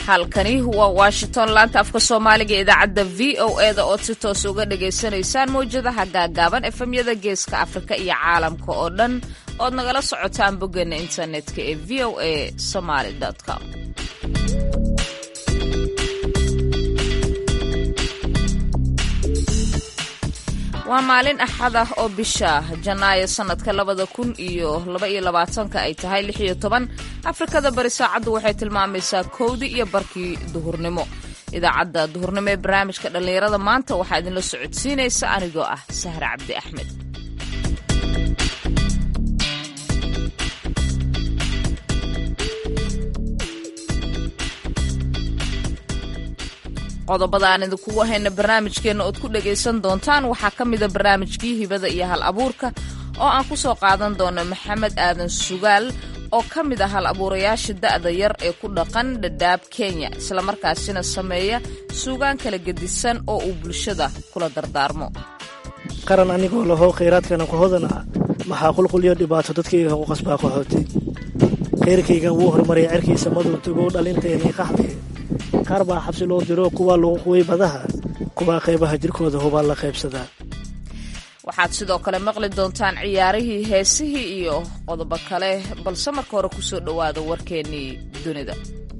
halkani waa washington laanta afka soomaaliga ee idaacadda v o e da ood si toos uga dhagaysanaysaan mawjadaha gaagaaban efemyada geeska afrika iyo caalamka oo dhan ood nagala socotaan boggeena internetka ee v o a somaly com waa maalin axad ah oo bisha janaayo sannadka labada kun iyo laba iyo labaatanka ay tahay lix iyo toban afrikada bari saacaddu waxay tilmaamaysaa kowdii iyo barkii duhurnimo idaacadda duhurnimo ee barnaamijka dhallinyarada maanta waxaa idinla socodsiinaysa anigoo ah sahre cabdi axmed qodobada aan idinkugu hayna barnaamijkeenna ood ku dhagaysan doontaan waxaa ka mida barnaamijkii hibada iyo hal abuurka oo aan ku soo qaadan doono maxamed aadan sugaal oo ka mid ah hal abuurayaasha da'da yar ee ku dhaqan dhadhaab kenya islamarkaasina sameeya suugaan kala gedisan oo uu bulshada kula dardaarmo qaran anigoo lahow khayraadkana ku hodana maxaa qulqulyo dhibaato dadkayga ku qasbaa qaxooti khayrkayga wuu horumarya cerkiisa maduu tagow dhalinteenii qaxdi qaar baa xabsi loo diro kuwaa lagu quway badaha kuwaa qaybaha jirkooda hubaa la qaybsadaa waxaad sidoo kale maqli doontaan ciyaarihii heesihii iyo qodobo kale balse marka hore ku soo dhowaada warkeennii dunida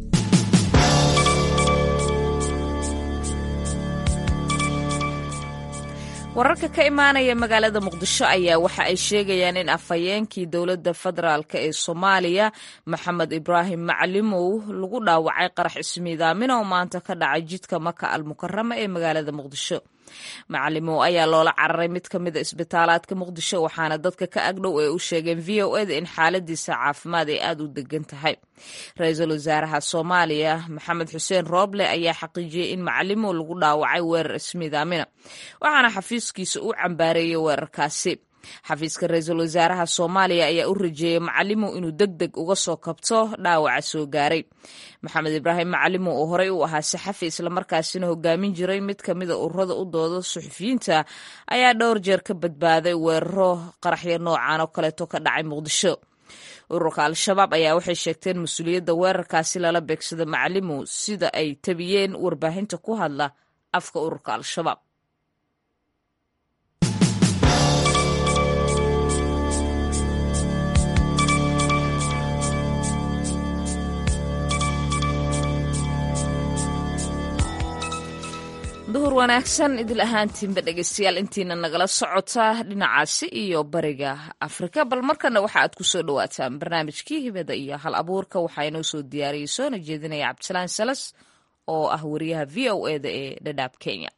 wararka ka imaanaya magaalada muqdisho ayaa waxa ay sheegayaan in afhayeenkii dowladda federaalk ee soomaaliya maxamed ibraahim macalimow lagu dhaawacay qarax ismiidaamin oo maanta ka dhacay jidka maka al mukarama ee magaalada muqdisho macalimow ayaa loola cararay mid ka mida isbitaalaadka muqdisho waxaana dadka ka agdhow ay u sheegeen v o eda in xaaladiisa caafimaad ay aada u degan tahay ra-iisul wasaaraha soomaaliya maxamed xuseen rooble ayaa xaqiijiyey in macalimow lagu dhaawacay weerar ismiidaamina waxaana xafiiskiisa u cambaareeyey weerarkaasi xafiiska ra-iisul wasaaraha soomaaliya ayaa u rajeeyey macalimow inuu deg deg uga soo kabto dhaawaca soo gaaray maxamed ibraahim macalimow oo horey u ahaa saxafi islamarkaasina hogaamin jiray mid ka mida ururada u dooda suxufiyiinta ayaa dhowr jeer ka badbaaday weeraro qaraxyo noocan oo kaleeto ka dhacay muqdisho ururka al-shabaab ayaa waxay sheegteen mas-uuliyadda weerarkaasi lala beegsado macalimow sida ay tabiyeen warbaahinta ku hadla afka ururka al-shabaab duhur wanaagsan idil ahaantiinba dhegeystayaal intiina nagala socota dhinacaasi iyo bariga afrika bal markana waxa aad ku soo dhawaataan barnaamijkii hibada iyo hal abuurka waxaa inoo soo diyaariyey soona jeedinaya cabdisalaan salas oo ah wariyaha v o eda ee dhadhaab kenya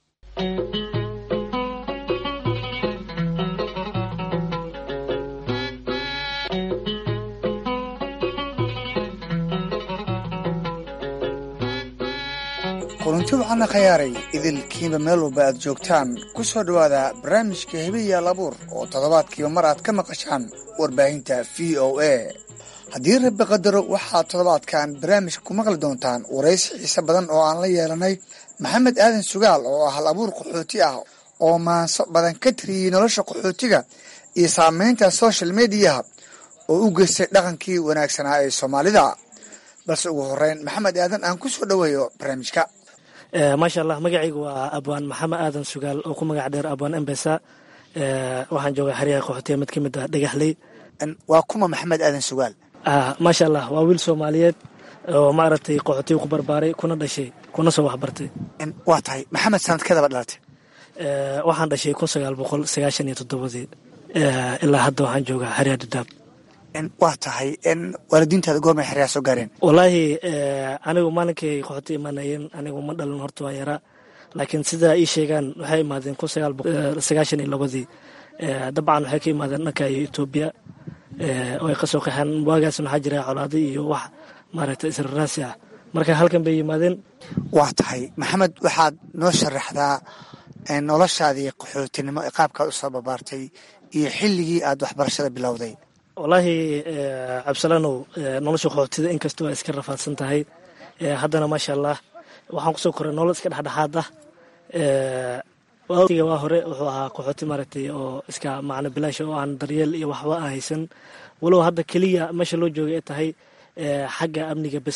kulanti waxaana khayaaray idilkiinba meel walba aad joogtaan ku soo dhowaada barnaamijka hebeyaal abuur oo toddobaadkiiba mar aad ka maqashaan warbaahinta v o a haddii rabbi qadaro waxaad toddobaadkan barnaamijka ku maqli doontaan waraysi xiise badan oo aan la yeelanay maxamed aadan sugaal oo ah hal abuur qaxooti ah oo maanso badan ka tiriyey nolosha qaxootiga iyo saameynta social mediyaha oo u geystay dhaqankii wanaagsanaa ee soomaalida balse ugu horeyn maxamed aadan aan ku soo dhoweeyo barnaamijka maasha allah magacaygu waa abwaan maxamed aadan sugaal oo ku magac dheer abwaan embesa waxaan joogaa xeryaha qaxootiya mid ka mid ah dhagaxley waa kuma maxamed aadan sugaal maasha allah waa wiil soomaaliyeed oo maaragtay qaxootiga ku barbaaray kuna dhashay kuna soo waxbartay waa tahay maxamed sanadkeedaba dhalatay waxaan dhashay kun sagaal boqol sagaashan iyo toddobadii ilaa hadda waxaan joogaa xeryaha dhadhaab waa tahay waalidiintaada goormay xeryaa soo gaareen wallaahi anigu maalinkay qaxooti imaanayeen anigu ma dhalin horta waan yaraa laakiin sidaa ii sheegaan waxay imaadeen kun sagaal boqol sagaashan iyo labadii dabcan waxay ka imaadeen dhanka iyo etoobiya oo ay kasoo qaxeen waagaasna waxaa jira colaadi iyo wax maaragtay israraasi ah marka halkan bay yimaadeen waa tahay maxamed waxaad noo sharaxdaa noloshaadii qaxootinimo ee qaabkaad usoo babaartay iyo xilligii aad waxbarashada bilowday wallaahi cabdisalaanow nolosha qaxootida inkastoo ay iska rafaadsan tahay haddana maasha allah waxaan kusoo koray nolol iska dhexdhexaad ah watiga waa hore wuxuu ahaa qaxooti maaragtay oo iska macno bilaash oo aan daryeel iyo waxba aan haysan walow hadda keliya meesha loo joogay ay tahay xagga amniga bes ah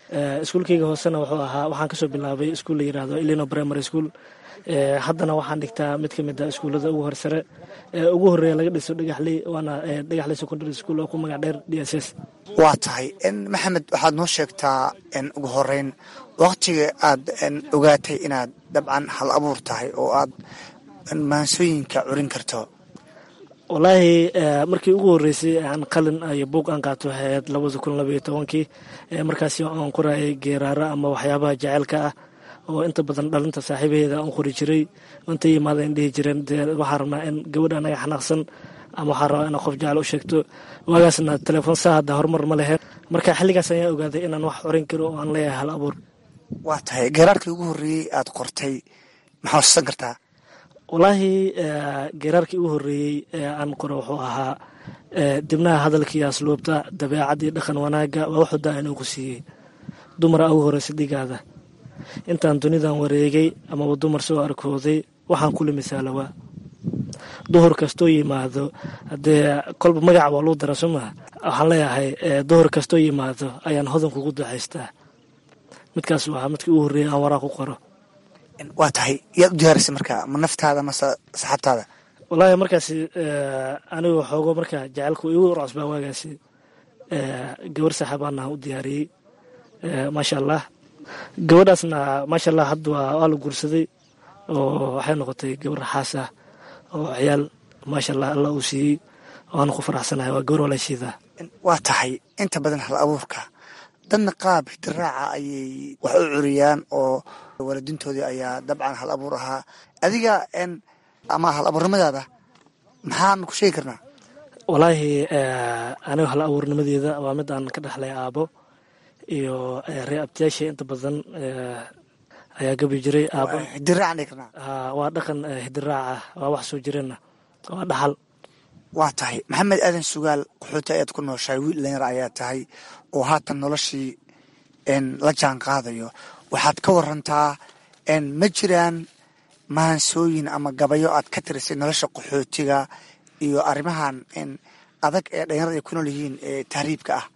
iskuulkeyga hoosena wuxuu ahaa waxaan kasoo bilaabay iskuul la yirahdo ilino primary school haddana waxaan dhigtaa mid ka mid a iskuullada ugu horsare ugu horeeya laga dhiso dhagaxley waana dhagaxley secondary school oo ku magac dheer d s s waa tahay maxamed waxaad noo sheegtaa ugu horeyn waktiga aad ogaatay inaad dabcan hal abuur tahay oo aad maansooyinka curin karto wallaahi markii ugu horreysay aan qalin iyo buug aan qaato waxay ahayd labada kun labaiyo tobankii markaasi aan qorayay geeraaro ama waxyaabaha jaceylka ah oo inta badan dhalinta saaxiibaheeda aan qori jiray inta yimaada in dhihi jireen dee waxaa rabnaa in gabadha anaga xanaaqsan ama waxaa rabaa inaa qof jecel u sheegto waagaasna telefoon saa hadda horumar ma lehe marka xilligaas ayaa ogaaday inaan wax corin karo oo aan leeyahay hal abuur waa tahay geeraarkii ugu horreeyey aad qortay maxaa xusuusan kartaa wallaahi geeraarkii ugu horreeyey ee aan qoro wuxuu ahaa dibnaha hadalkii asluubta dabeecaddii dhaqan wanaagga waa wuxuu daa inuu ku siiyey dumara ugu horreysa dhigaada intaan dunidan wareegay amaba dumar soo arkooday waxaan kula misaalowaa duhur kastoo yimaado haddee kolba magaca waa luu dara soo maha waxaan leeyahay duhur kastoo yimaado ayaan hodan kugu ducaystaa midkaas waa midkii ugu horreeyay aan waraa ku qoro waa tahay yaad u diyaarisay marka ma naftaada mase saxaabtaada wallaahi markaasi anigu xoogo marka jaceylku igu cusbaa waagaasi gabar saxaabaana u diyaariyey maasha allah gabadhaasna maasha allah hadda waa la guursaday oo waxay noqotay gabar xaas ah oo ciyaal maasha allah alla uu siiyey waana ku faraxsanahay waa gabar walaashiida waa tahay inta badan hal abuurka dadna qaab hidiraaca ayay wax u curiyaan oo waalidiintoodii ayaa dabcan hal abuur ahaa adiga ama hal abuurnimadaada maxaan ku sheegi karnaa wallaahi aniga hal abuurnimadeeda waa mid aan ka dhexlay aabo iyo ree abtiyaasha inta badan ayaa gabi jiray aabo hidiraacan dhigi karnaa waa dhaqan hidiraaca waa wax soo jireenna waa dhaxal waa tahay maxamed aadan sugaal qaxooti ayaad ku nooshahay wiil dhalinyar ayaa tahay oo haatan noloshii la jaan qaadayo waxaad ka warantaa ma jiraan maansooyin ama gabayo aad ka tirisay nolosha qaxootiga iyo arrimahan adag ee dhalinyarada ay ku nool yihiin ee tahriibka ah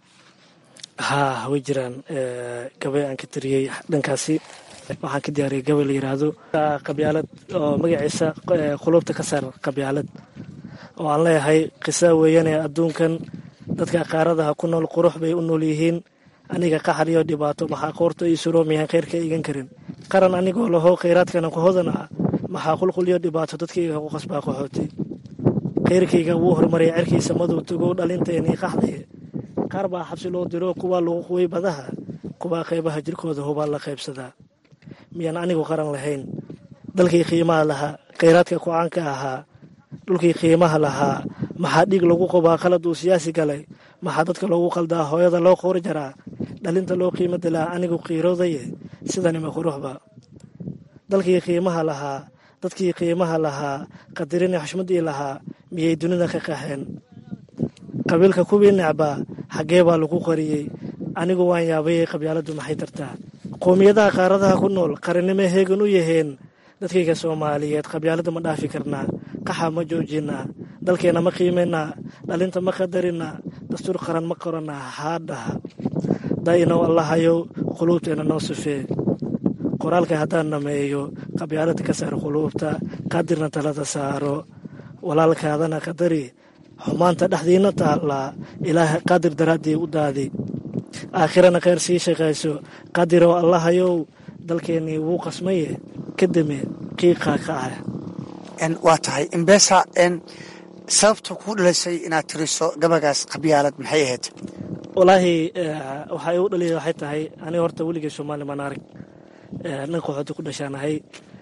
haa way jiraan gabay aan ka tiriyey dhankaasi waxaan ka diyaariyay gabay la yiraahdo qabyaalad oo magaciisa qulubta ka saar qabyaalad oo aan leeyahay qisa weeyane adduunkan dadka qaaradaha ku nool qurux bay u nool yihiin aniga qaxar iyo dhibaato maxaa qoorta ii suroomayahan khayrka igan karin qaran anigoo laho khayraadkana ku hodan ah maxaa qulquliyo dhibaato dadkayga ku qasbaa qaxooti khayrkayga wuu horumaraya cerkiisa madow tagow dhalinteenii qaxdaye qaar baa xabsi loo diro kuwaa lagu quway badaha kuwaa qaybaha jirkooda hubaa la qaybsadaa miyaan anigu qaran lahayn dalkii qiimaha lahaa khayraadka ku-aanka ahaa dhulkii qiimaha lahaa maxaa dhiig lagu qobaa qalad uu siyaasi galay maxaa dadka loogu qaldaa hooyada loo qoor jaraa dhalinta loo qiimo dilaa anigu qiiroodaye sidanima quruxba dalkii qiimaha lahaa dadkii qiimaha lahaa qadirini xushmadii lahaa miyay dunida ka qaxeen qabiilka kuwii necbaa xaggee baa lagu qariyey anigu waan yaabayay qabyaaladdu maxay tartaa qowmiyadaha qaaradaha ku nool qarannimo heegan u yaheen dadkayga soomaaliyeed qabyaaladda ma dhaafi karnaa qaxa ma joojinaa dalkeenna ma qiimaynaa dhalinta ma qadarinaa dastuur qaran ma qoranaa haadhaha daa'inow allahayow quluubteenna noo sufee qoraalka haddaan dhameeyo qabyaalada ka saar quluubta qadirna talada saaro walaalkaadana qadari xumaanta dhexdiina taallaa ilaah qadir daraaddii u daadi aakhirana kheyr sii shaqayso qadirow allahayow dalkeennii wuu qasmaye ka deme qiiqaa ka ah waa tahay imbesa sababta kuu dhalisay inaad tiriso gabagaas qabyaalad maxay ahayd walaahi waxaa igu dhaliya waxay tahay aniga horta weligay soomaali maan arag nin qaxooti ku dhashaanahay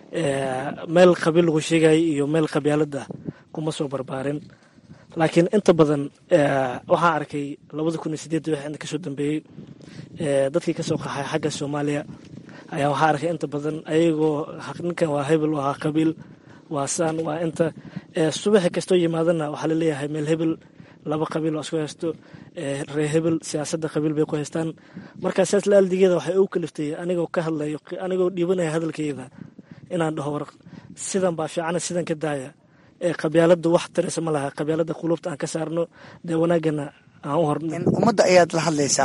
meel qabiil lagu sheegay iyo meel qabyaalada kuma soo barbaarin laakiin inta badan waxaan arkay labada kun iyo sideed wix inta kasoo dambeeyey dadkii kasoo qaxay xagga soomaaliya ayaa waxaa arkay inta badan ayagoo ninkan waa hebel waa qabiil waa saan waa inta subaxi kastoo yimaadana waxaa laleeyahay meel hebel laba qabiil waa isku haysto ree hebel siyaasadda qabiil bay ku haystaan marka sidaas la aldigeeda waxay u kaliftay anigoo ka hadlayo anigoo dhiibanaya hadalkeyda inaan dhaho war sidan baa fiicana sidan ka daaya ee qabyaalada wax taraysa ma laha qabyaalada quluubta aan ka saarno dee wanaagana aan u horno ummadda ayaad la hadlaysaa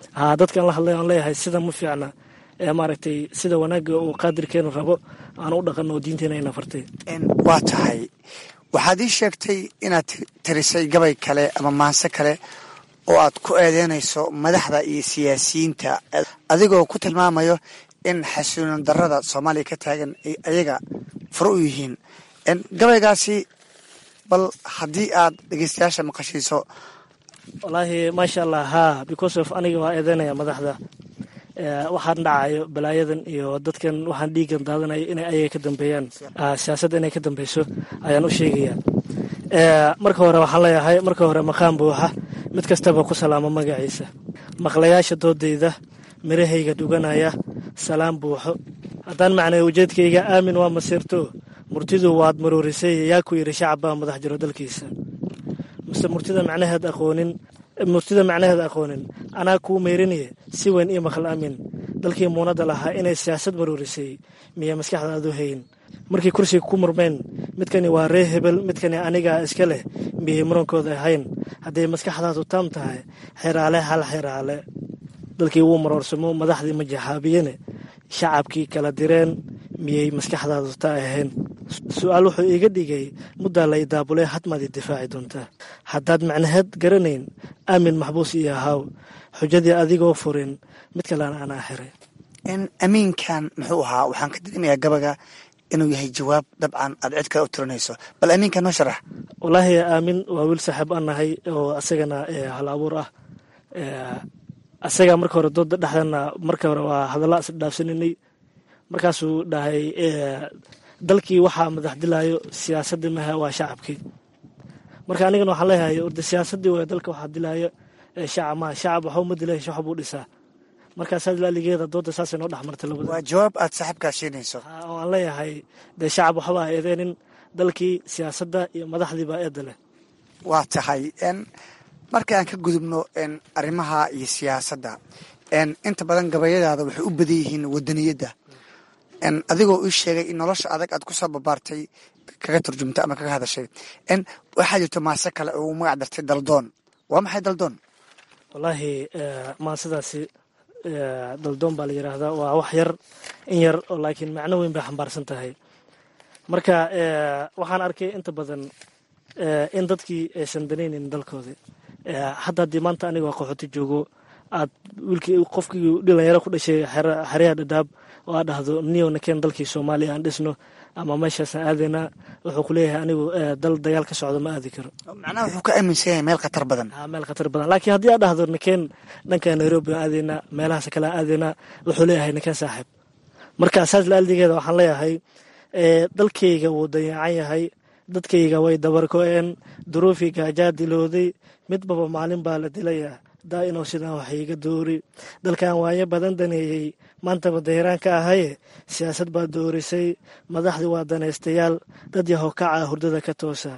haa dadkaan la hadlay aan leeyahay sida ma fiicna ee maaragtay sida wanaagga uu qaadirkeenu rabo aan u dhaqanno oo diinteena ayna fartay waa tahay waxaad ii sheegtay inaad tirisay gabay kale ama maanse kale oo aad ku eedeynayso madaxda iyo siyaasiyiinta adigoo ku tilmaamayo in xasuunan darada soomaaliya ka taagan ay ayaga furo u yihiin gabaygaasi bal haddii aad dhegeystayaasha maqashiiso wallaahi maasha allah haa because of aniga waa eedeynaya madaxda waxaan dhacayo balaayadan iyo dadkan waxaan dhiigan daadanayo inay ayaga ka dambeeyaan siyaasadda inay ka dambeyso ayaan u sheegaya marka hore waxaan leeyahay marka hore maqaan buuxa mid kastaba ku salaamo magaciisa maqlayaasha doodayda mirahayga dhuganaya salaam buuxo haddaan macnay ujeedkayga aamin waa masiirto murtidu waad maruurisay yaa ku yidhi shacab baa madax jiro dalkiisa mise murtida macnaheed aqoonin murtida macnaheed aqoonin anaa kuu meyrinaye si weyn io maqal aamin dalkii muunadda lahaa inay siyaasad maruurisay miya maskaxdaadu hayn markay kursiga ku murmeen midkani waa ree hebel midkani anigaa iska leh miyay murankooda ahayn hadday maskaxdaadu taam tahay xeraale hal xeraale dalkii wuu maroorsamo madaxdii majaxaabiyene shacabkii kala direen miyay maskaxdaadu ta ahayn su-aal wuxuu iiga dhigay muddaa la idaabulay hadmaad i difaaci doontaa haddaad macnaheed garanayn aamin maxbuus iyo ahaaw xujadii adigoo furin mid kalena anaa xiray amiinkan muxuu ahaa waxaan ka dareemayaa gabaga inuu yahay jawaab dabcan aad cid kale u tirinayso bal amiinkan noo sharax wallaahi aamin waa wiil saaxiib aan nahay oo asagana hal abuur ah asaga marka hore dooda dhexdana marka hore waa hadalla isdhaafsaninay markaasuu dhahay dalkii waxaa madax dilaayo siyaasadii maha waa shacabkii marka anigana waxaan leeyahay orde siyaasadii waa dalka waxaa dilaayo shacab maha shacab waxba ma dilay shacab buu dhisaa markaasaa laaligeeda dooda saasay noo dhex martay labada waa jawaab aad saaxiibkaa siinayso oo aan leeyahay dee shacab waxba ha eedeenin dalkii siyaasadda iyo madaxdiibaa eedda leh waa tahay marka aan ka gudubno arrimaha iyo siyaasadda inta badan gabayadaada waxay u badan yihiin wadaniyadda adigoo ii sheegay in nolosha adag aad kusoo babaartay kaga turjumta ama kaga hadashay waxaa jirto maase kale oo uu magac dartay daldoon waa maxay daldoon wallaahi maasadaasi daldoon baa la yidhaahdaa waa wax yar in yar oo laakiin macno weyn bay xambaarsan tahay marka waxaan arkay inta badan in dadkii aysan danaynin dalkoodii hadda haddii maanta aniga qaxooti joogo aad wiilkii qofkii dhalinyaro ku dhashay xeryaha dhadhaab oo aad dhahdo niyow nakeen dalkii soomaaliya aan dhisno ama meeshaasaan aadaynaa wuxuu ku leeyahay anigu dal dagaal ka socdo ma aadi karo macnaha wuxuu ka aaminsan yahay meel khatar badan meel khatar badan laakiin haddii aad dhahdo nakeen dhanka nairobi aan aadaynaa meelahaas kale aan aadaynaa wuxuu leeyahay nakeen saaxiib marka saas laaldigeeda waxaan leeyahay dalkayga wuu dayacan yahay dadkayga way dabarko-een duruufii gaajaa dilooday midbaba maalin baa la dilayaa daa inuu sidaan wax iiga doori dalkan waayo badan daneeyey maantaba dayraan ka ahaye siyaasad baa doorisay madaxdii waa danaystayaal dad yahow kaca hurdada ka toosa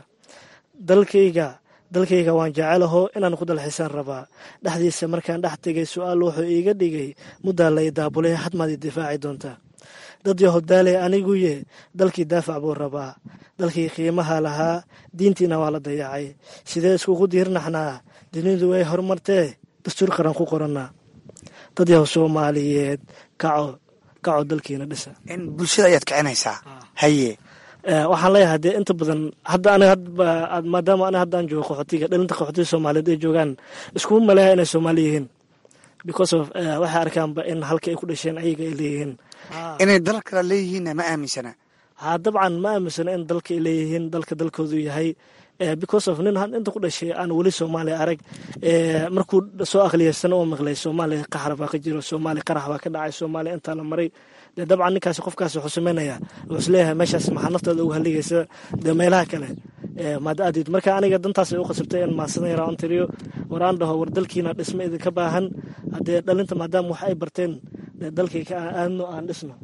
dalkayga dalkayga waan jecelaho inaan ku dalxisaan rabaa dhexdiisa markaan dhex tegay su-aal wuxuu iiga dhigay muddaa la idaabulay hadmaad i difaaci doontaa dad yahow daalay aniguye dalkii daafac buu rabaa dalkii qiimaha lahaa diintiina waa la dayacay sidee iskugu diirnaxnaa dunidu way horumartee dastuur qaran ku qorannaa dad yahow soomaaliyeed kaco kaco dalkiina dhisa bulshada ayaad kicinaysaa haye waxaan leeyahay dee inta badan hadda aniga maadaama aniga haddaan joogo qaxootiga dhalinta qaxootiga soomaaliyeed ay joogaan iskuma maleeya inay soomaali yihiin because of waxay arkaanba in halka ay ku dhasheen ayaga ay leeyihiin inay dal kale leeyihiinna ma aaminsana ha dabcan ma aaminsana in dalka ay leeyihiin dalka dalkoodu yahay because of nin inta ku dhashay aan weli soomaaliya arag markuu soo aqliyaysana oo maqlay soomaaliya qaxar baa ka jiro soomaaliya qarax baa ka dhacay soomaaliya intaa la maray dee dabcan ninkaasi qofkaasi wuxuu sameynaya wuxuu isleeyahay meeshaas maxaa naftooda uga haligaysa dee meelaha kale maad aadid marka aniga dantaas ay u qasabtay in maasadan yaraa on tiriyo war aan dhaho war dalkiina dhisma idinka baahan haddee dhalinta maadaama wax ay barteen dee dalkii ka aadno aan dhisno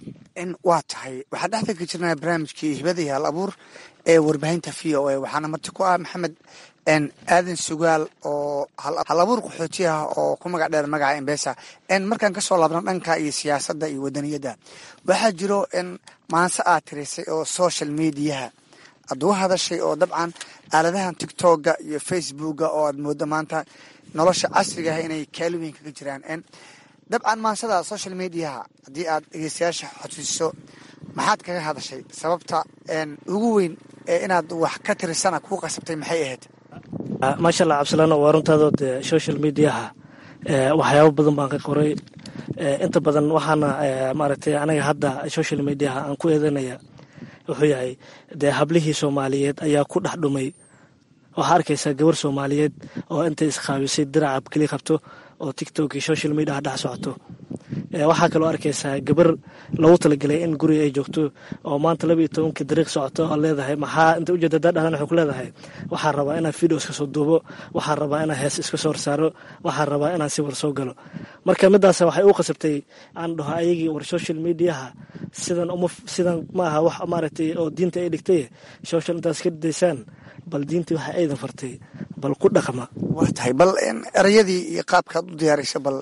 waa tahay waxaan dhexda ka jirnaa barnaamijkii hibada iyo hal abuur ee warbaahinta v o a waxaana marti ku ah maxamed aadan sugaal oo hal abuur qaxooti ah oo ku magac dheer magaca embesa markaan kasoo laabno dhanka iyo siyaasadda iyo wadaniyadda waxaa jiro maanse aad tirisay oo social mediaha aad uga hadashay oo dabcan aaladahan tictokga iyo facebookga oo aad moodo maanta nolosha casriga ah inay kaalin weyn kaga jiraan dabcan maansada social mediaha haddii aad dhegeystayaasha xodsiiso maxaad kaga hadashay sababta ugu weyn ee inaad wax ka tirisana kuu qasabtay maxay ahayd maasha allah cabdisalaan waa runtaadoo dee social mediaha waxyaabo badan baan ka qoray inta badan waxaana maaragtay anaga hadda social mediaha aan ku eedanaya wuxuu yahay dee hablihii soomaaliyeed ayaa ku dhex dhumay waxaa arkaysaa gabar soomaaliyeed oo intay isqaabisay diracab keli qabto oo tictok iyo social mediaha dhex socoto waxaa kaloo arkaysaa gabar loogu talagelay in guriga ay joogto oo maanta laba iyo tobankii dariiq socoto oo leedahay maxaa inta ujeeda daa dhalan waxay ku leedahay waxaa rabaa inaan video iska soo duubo waxaa rabaa inaan hees iska soo horsaaro waxaa rabaa inaan sawir soo galo marka midaas waxay u qasabtay aan dhaho ayagii war social mediaha sidan uma sidan ma aha wax maaragtay oo diinta ay dhigtay social intaas ka daysaan bal diintii waxa aydan fartay bal ku dhaqma waa tahay bal erayadii iyo qaabkaad u diyaaraysa bal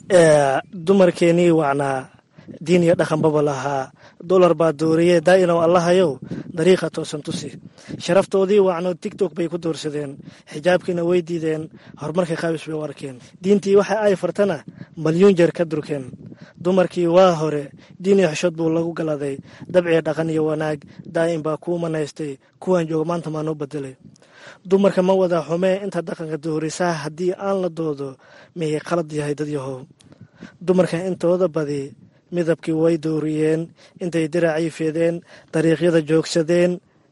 dumarkeenii wacnaa diin iyo dhaqanbaba lahaa dolar baa dooriye daa'inow allahayow dariiqa toosan tusi sharaftoodii wacno tigtok bay ku doorsadeen xijaabkiina way diideen horumarka qaabis bay u arkeen diintii waxa ay fartana malyuun jeer ka durkeen dumarkii waa hore diin iyo xishood buu lagu galaday dabciya dhaqan iyo wanaag daa'im baa kuu manaystay kuwan jooga maanta maa noo bedelay dumarka ma wada xumee inta dhaqanka doorisaa haddii aan la doodo miyay qalad yahay dad yahow dumarka intooda badi midabkii way dooriyeen intay diracii fideen dariiqyada joogsadeen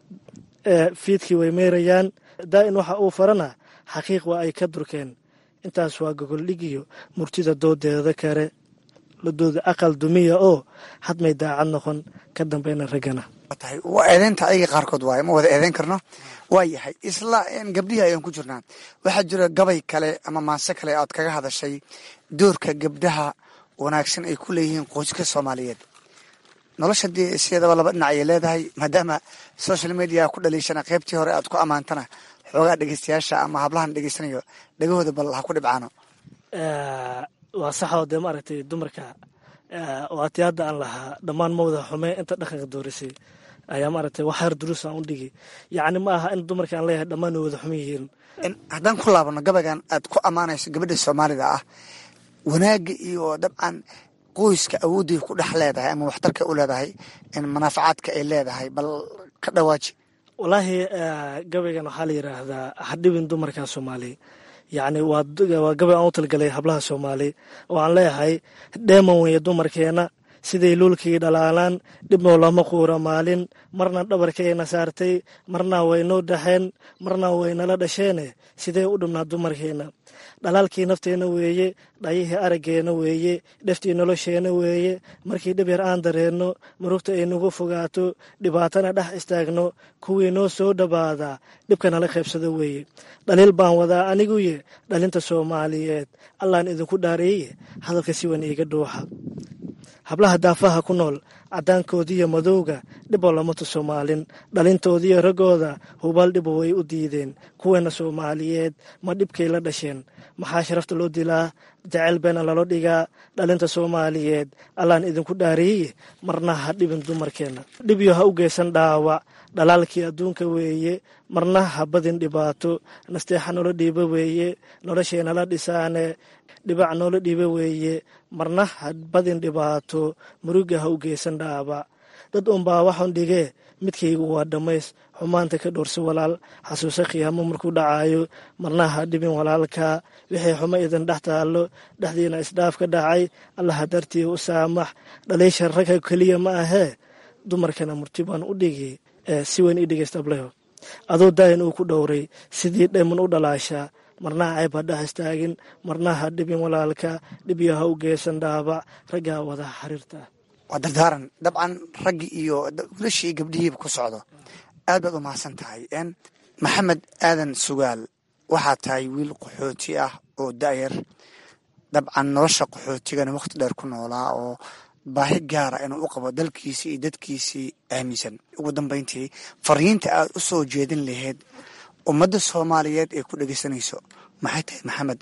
fiidkii way meerayaan daa'in waxa uu farana xaqiiq waa ay ka durkeen intaas waa gogoldhigiyo murtida doodeeda kale ladooda aqal dumiya oo hadmay daacad noqon ka dambeyna raggana tahay waa eedeynta ayaga qaarkood waaye ma wada eedeyn karno waa yahay isla gabdhihii ayaan ku jirnaa waxaa jira gabay kale ama maase kale aad kaga hadashay doorka gabdhaha wanaagsan ay ku leeyihiin qoyska soomaaliyeed nolosha dee sideedaba laba dhinac ayay leedahay maadaama social media ku dhaliishana qaybtii hore aad ku ammaantana xoogaa dhegeystayaasha ama hablahan dhegeysanayo dhegahooda bal ha ku dhibcaano waa saxoo dee maaragtay dumarka waati hadda aan lahaa dhammaan ma wada xumee inta dhaqanka doorisay ayaa maaragtay waxyar duruus aan u dhigi yacni ma aha in dumarka aan leeyahay dhammaan way wada xuman yihiin haddaan ku laabano gabaygan aad ku ammaanayso gabadha soomaalida ah wanaagga iyo dabcan qoyska awoodday ku dhex leedahay ama waxtarka u leedahay manaafacaadka ay leedahay bal ka dhawaaji wallaahi gabaygan waxaa la yidhaahdaa hadhibin dumarka soomaali yacni waa gabay aan u talgalay hablaha soomaali oo aan leeyahay dheeman weeye dumarkeena siday luulkii dhalaalaan dhibnoo lama quura maalin marna dhabarkayna saartay marna waynoo dhaxeen marna waynala dhasheene sidee u dhibnaa dumarkeena dhalaalkii nafteenna weeye dhayihii araggeena weeye dheftii nolosheena weeye markii dhib yar aan dareenno murugta ay nagu fogaato dhibaatana dhex istaagno kuwii noo soo dhawaada dhibka nala qaybsado weeye dhaliil baan wadaa aniguye dhalinta soomaaliyeed allaan idinku dhaareeye hadalka si wan iiga dhuuxa hablaha daafaha ku nool caddaankoodiiyo madowga dhiboo lama tuso maalin dhalintoodiiyo raggooda hubaal dhibo way u diideen kuweena soomaaliyeed ma dhibkay la dhasheen maxaa sharafta loo dilaa jaceyl beena lalo dhigaa dhalinta soomaaliyeed allaan idinku dhaariye marna ha dhibin dumarkeenna dhibyo ha u geysan dhaawac dhalaalkii adduunka weeye marna ha badin dhibaato nasteexa nolo dhiibo weeye nolosheenala dhisaane dhibac noola dhiibo weeye marna ha badin dhibaato muruga ha u geysan dhaabac dad unbaa waxun dhigee midkaygu waa dhammays xumaanta ka dhowrsa walaal xasuusa khiyaamo markuu dhacaayo marna ha dhibin walaalka wixii xumo idin dhex taallo dhexdiina isdhaaf ka dhacay allaha dartii u saamax dhaliisha ragga keliya ma ahee dumarkana murti baan u dhigi si weyn ii dhegeysta ableho adoo daayin uu ku dhowray sidii dheeman u dhalaashaa marna cayb ha dhex istaagin marna ha dhibin walaalka dhibyo ha u geysan dhaabac raggaa wada xiriirta waa dardaaran dabcan raggii iyo wilashii gabdhihiiba ku socdo aad baad u mahadsan tahay maxamed aadan sugaal waxaa tahay wiil qaxooti ah oo da'yar dabcan nolosha qaxootigana wakhti dheer ku noolaa oo baahi gaara inuu u qabo dalkiisii iyo dadkiisii aaminsan ugu dambayntii fariinta aad u soo jeedin lahayd ummadda soomaaliyeed ee ku dhegeysanayso maxay tahay maxamed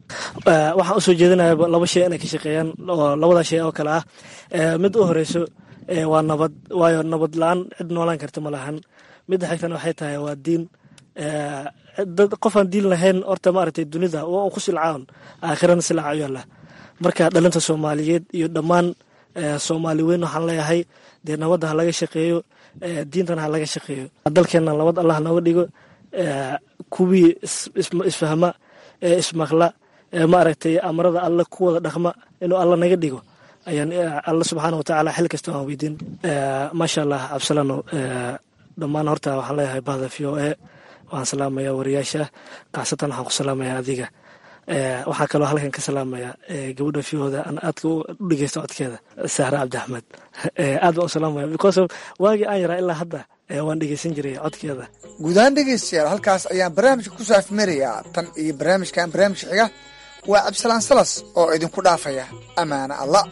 waxaan usoo jeedinaya laba shay inay ka shaqeeyaan oo labada shay oo kale ah mid u horeyso waa nabad waayo nabad la-aan cid noolaan karta ma lahan midda xigtana waxay tahay waa diin dad qofaan diin lahayn horta maaragtay dunida waa ku silcaan aakhirana silca u yaalla marka dhalinta soomaaliyeed iyo dhammaan soomaali weyn waxaan leeyahay dee nabadda ha laga shaqeeyo diintana ha laga shaqeeyo dalkeenna nabad allah nooga dhigo kuwii isfahma ee ismaqla ee maaragtay amarada alle ku wada dhaqma inuu alla naga dhigo ayaan alla subxaana watacaala xil kasta waan weydiin maasha allah cabsalano dhammaan horta waxaan leeyahay bahda v o e waxaan salaamayaa wariyaasha kaasatan waxaan ku salaamayaa adiga waxaa kaloo halkan ka salaamayaa gabadha fiyooda aan aadka u dhegeysta codkeeda sahra cabdi axmed aad baan u salaamaya because of waagii aan yaraa ilaa hadda waan dhegeysan jiray codkeeda guud ahaan dhegeystayaal halkaas ayaan barnaamijka ku saafmarayaa tan iyo barnaamijkan barnaamijka xiga waa cabdisalaan salas oo idinku dhaafaya ammaana allah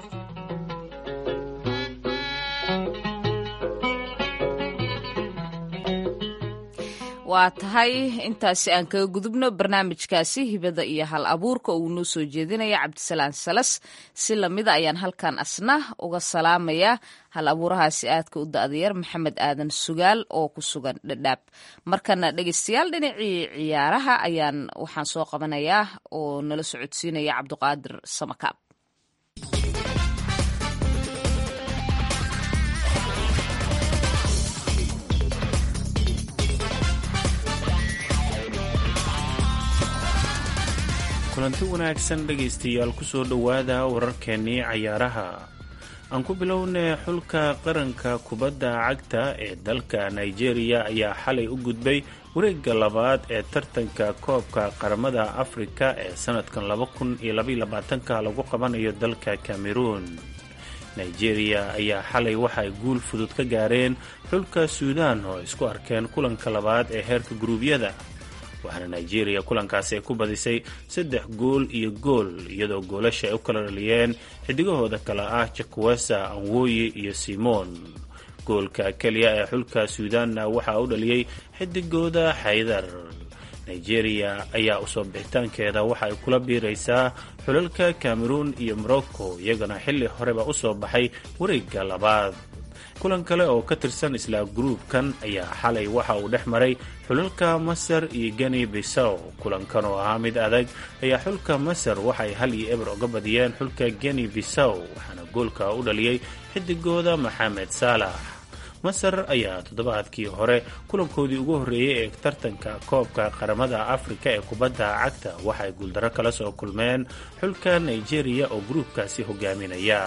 waa tahay intaasi aan kaga gudubno barnaamijkaasi hibada iyo hal abuurka uu noo soo jeedinaya cabdisalaan salas si lamida ayaan halkan asna uga salaamayaa hal abuurahaasi aadka u da-dayar maxamed aadan sugaal oo ku sugan dhadhaab markana dhegeystayaal dhinacii ciyaaraha ayaan waxaan soo qabanayaa oo nala socodsiinaya cabdiqaadir samakaab kulanti wanaagsan dhegaystayaal kusoo dhowaada wararkeennii cayaaraha aan ku bilownay xulka qaranka kubadda cagta ee dalka nigeria ayaa xalay u gudbay wareegga labaad ee tartanka koobka qaramada afrika ee sanadkan ka lagu qabanayo dalka cameroon nigeria ayaa xalay waxay guul fudud ka gaareen xulka suudaan oo isku arkeen kulanka labaad ee heerka guruubyada waxaana nigeria kulankaasi ay ku badisay saddex gool iyo gool iyadoo goolasha ay u kala dhaliyeen xidigahooda kale ah jakwesa anwoyi iyo simon goolka keliya ee xulka suudaanna waxaa u dhaliyey xidigooda xaydar nigeria ayaa usoo bixitaankeeda waxa ay kula biiraysaa xulalka cameroon iyo morocco iyagana xilli horeba usoo baxay wareegga labaad kulan kale oo ka tirsan isla gruubkan ayaa xalay waxa uu dhex maray xulalka masar iyo geni bisow kulankan oo ahaa mid adag ayaa xulka masar waxay hal iyo eber oga badiyeen xulka geni bisow waxaana goolka u dhaliyey xidigooda maxamed saalax masar ayaa toddobaadkii hore kulankoodii ugu horreeyey ee tartanka koobka qaramada afrika ee kubadda cagta waxay guuldaro kala soo kulmeen xulka nigeria oo gruubkaasi hogaaminaya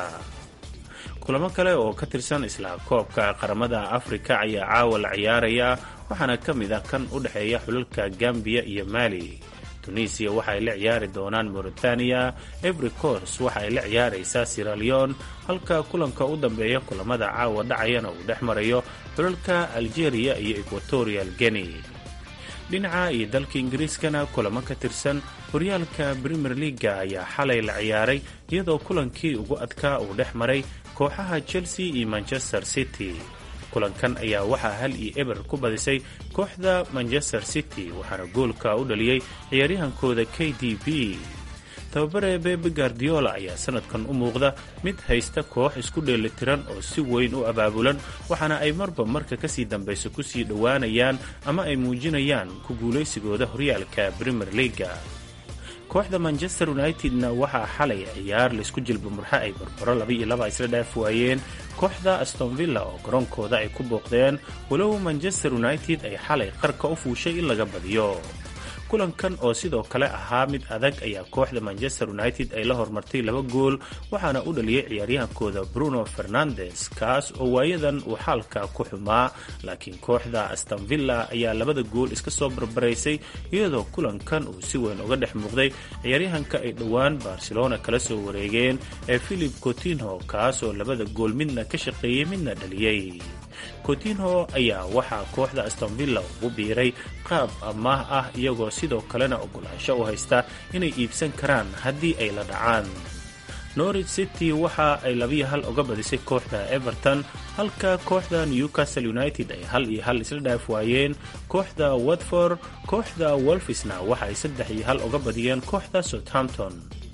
kulamo kale oo ka tirsan isla koobka qaramada afrika ayaa caawa la ciyaaraya waxaana ka mid ah kan u dhexeeya xulalka gambiya iyo mali tunisiya waxaay la ciyaari doonaan mauritania every course waxaay la ciyaaraysaa siraleon halka kulanka u dambeeya kulamada caawa dhacayana uu dhex marayo xulalka algeria iyo equatorial guinea dhinaca iyo dalka ingiriiskana kulamo ka tirsan horyaalka premier leaga ayaa xalay la ciyaaray iyadoo kulankii ugu adkaa uu dhex maray kooxaha chelsea iyo manchester city kulankan ayaa waxaa hal iyo eber ku badisay kooxda manchester city waxaana goolka u dhaliyey ciyaaryahankooda k d b tababare bebe guardiola ayaa sanadkan u muuqda mid haysta koox isku dheelitiran oo si weyn u abaabulan waxaana ay marba marka kasii dambayso kusii dhowaanayaan ama ay muujinayaan ku guulaysigooda horyaalka premier leaga kooxda manchester united-na waxaa xalay ciyaar laisku jilba murxe ay barbaro laba iyo laba isla dhaaf waayeen kooxda astonvilla oo garoonkooda ay ku booqdeen walow manchester united ay xalay qarka u fuushay in laga badiyo kulankan oo sidoo kale ahaa mid adag ayaa kooxda manchester united ay la hormartay laba gool waxaana u dhaliyey ciyaaryahankooda bruno fernandes kaas oo waayadan uu xaalka ku xumaa laakiin kooxda astonvilla ayaa labada gool iska soo barbaraysay iyadoo kulankan uu si weyn uga dhex muuqday ciyaaryahanka ay dhowaan barcelona kala soo wareegeen ee philip cotinho kaas oo labada gool midna ka shaqeeyey midna dhaliyey cotinho ayaa waxaa kooxda astonvilla ugu biiray qaab amaah ah iyagoo sidoo kalena ogolaansho u haysta inay iibsan karaan haddii ay la dhacaan norwich city waxa ay labiyo hal uga badisay kooxda everton halka kooxda newcastle united ay hal iyo hal isla dhaaf waayeen kooxda watford kooxda wolfisna waxa ay saddex iyo hal uga badiyeen kooxda southampton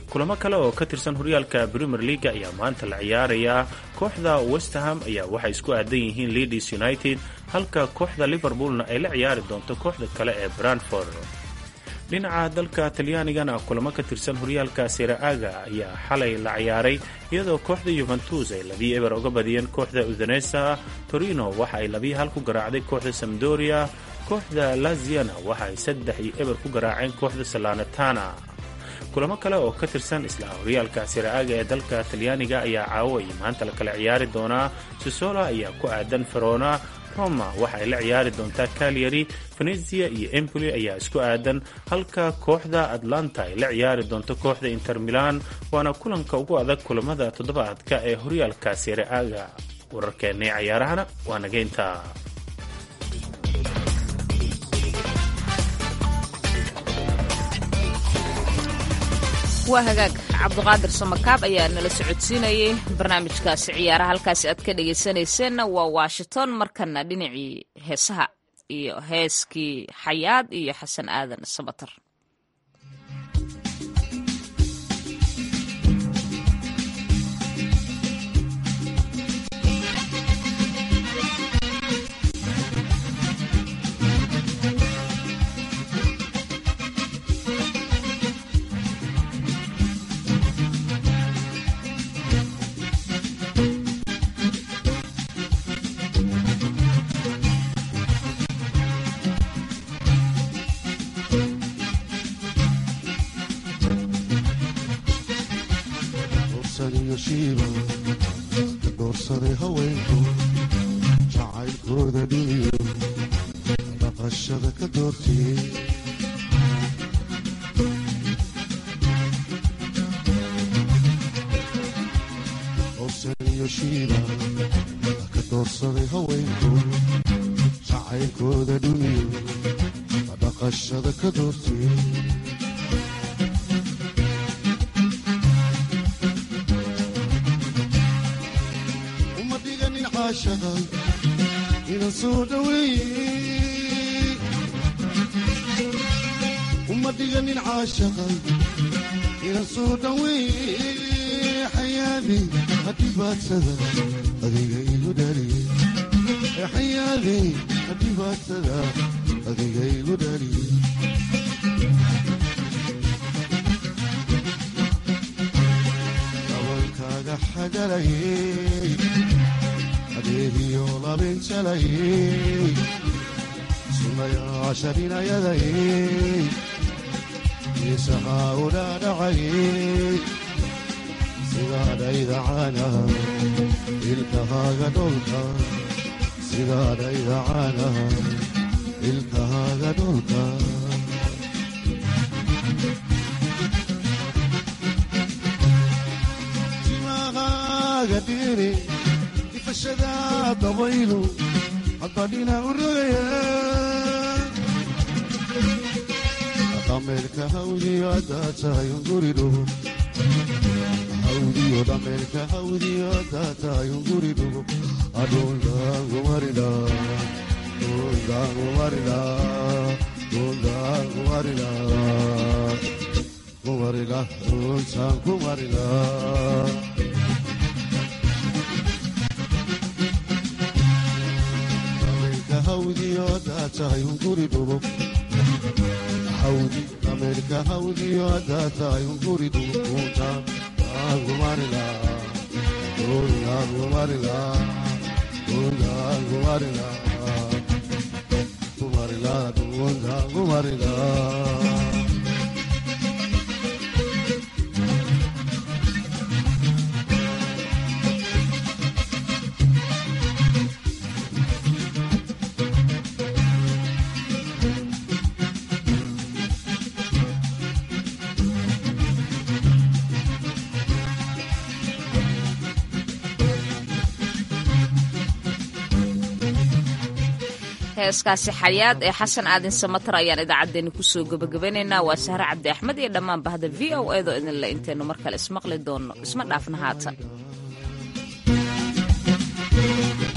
kulamo kale oo ka tirsan horyaalka premier leaga ayaa maanta la ciyaarayaa kooxda westerham ayaa waxay isku aadan yihiin leadis united halka kooxda liverpoolna ay la ciyaari doonto kooxda kale ee brantford dhinaca dalka talyaanigana kulamo ka tirsan horyaalka seraaga ayaa xalay la ciyaaray iyadoo kooxda yuventus ay labiyo eber uga badiyeen kooxda udanesa torino waxa ay labiyo hal ku garaacday kooxda samdoria kooxda laziana waxa ay saddex iyo eber ku garaaceen kooxda salanatana kulamo kale oo ka tirsan isla horyaalka seraaga ee dalka talyaaniga ayaa caawo iyo maanta la kala ciyaari doonaa sisola ayaa ku aadan ferona roma waxa ay la ciyaari doontaa calyari venezia iyo empoli ayaa isku aadan halka kooxda atlanta ay la ciyaari doonto kooxda inter milan waana kulanka ugu adag kulamada toddobaadka ee horyaalka seraaga wararkeennii cayaarahana waa nageynta waa hagaag cabduqaadir samakaab ayaa nala socodsiinayay barnaamijkaasi ciyaaraha halkaasi aad ka dhegaysanayseena waa washington markana dhinacii heesaha iyo heeskii xayaad iyo xasan aadan sabatar doorsaday haweenku jacaylkooda dhiniyo dhaqashada ka doortiyey howsaniyo shiiba ka doorsaday haweenku jacaylkooda dhiniyo dhaqashada ka doortiyey inan soo dhaweeye uma dhiganin caashaqay inan soo dhaweeye xayaadi hadhibaadsada adiga igu dhaliye xayaadi hadhibaadsada adiga igu dhaliye dabalkaaga xagalayey adeegiyo labinjalayey sunayaasha dhinayadayey miisahaa udhaadhacayey sidaadhaydacana ilkahaaga dholka sidaadhaydacana ilkahaaga dholka timahaaga dhiri ifashada dabaylu hadbadhina u rogaya dhameerka hawdiyo haddaa tahay unguri dhugo hawdiyo dhameerka hawdiyo haddaa tahay unguri dhugo adhundaangumarina dhundaangumarina dhundaangumarina kumarina dhuntaan kumarina hawdiyo haddaa tahay unguri dhugo hawdi ameerika hawdiyo haddaa tahay unguri dhugo dhuntaan aangumarina dhundaangumarina dhundaangumarina kumarina dhundaangumarina heeskaasi xayaad ee xasan aadin samatar ayaan idaacaddeenni kusoo gebagabanaynaa waa sahre cabdi axmed iyo dhammaan bahda v o eedoo idinle intaynu mar kale ismaqli doonno isma dhaafna haatan